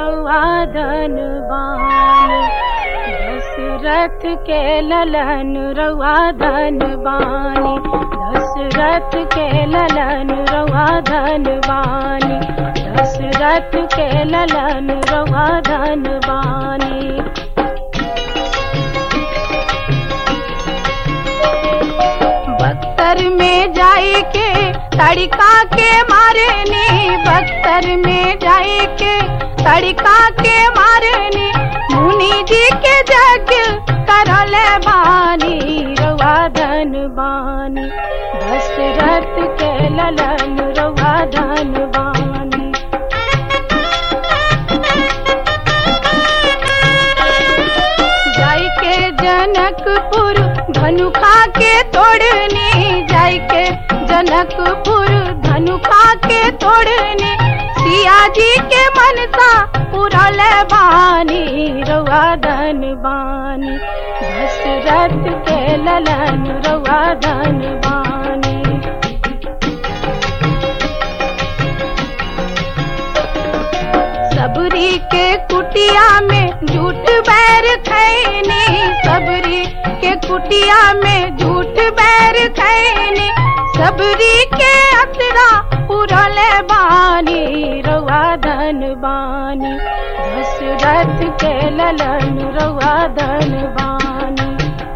रउआ धनबानी दशरथ के ललन रउआ धनबानी दशरथ के ललन रउआ धनबानी दशरथ के ललन रउआ धनबानी बख्तर में जाई के तड़का के मारनी बख्तर में जाई के तड़का के मारनी मुनि जी के जग करल बानी रवा धन बानी दशरथ के ललन रवा धन बानी जाई के जनकपुर धनुखा के तोड़नी जाई के जनकपुर धनुखा के तोड़नी सिया जी के मनसा पुरल बानी रवा धन बानी दशरथ के ललन रवा धन बानी सबरी के कुटिया में झूठ बैर खैनी सबरी के कुटिया में झूठ बैर खैनी सबरी के अतरा पुरल बानी रवा धन बानी दशरथ के ललन रवा धन बानी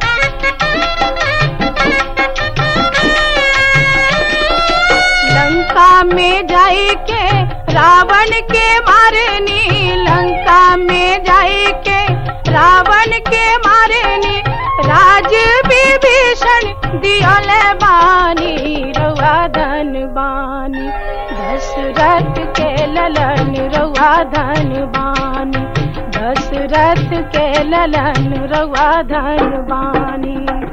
लंका में जाई के रावण के मारनी लंका में जाई के रावण के मारनी राज विभीषण दियल बानी रवा धन बानी दशरथ के ललन रवा धन बानी दशरथ के ललन रवा धन बानी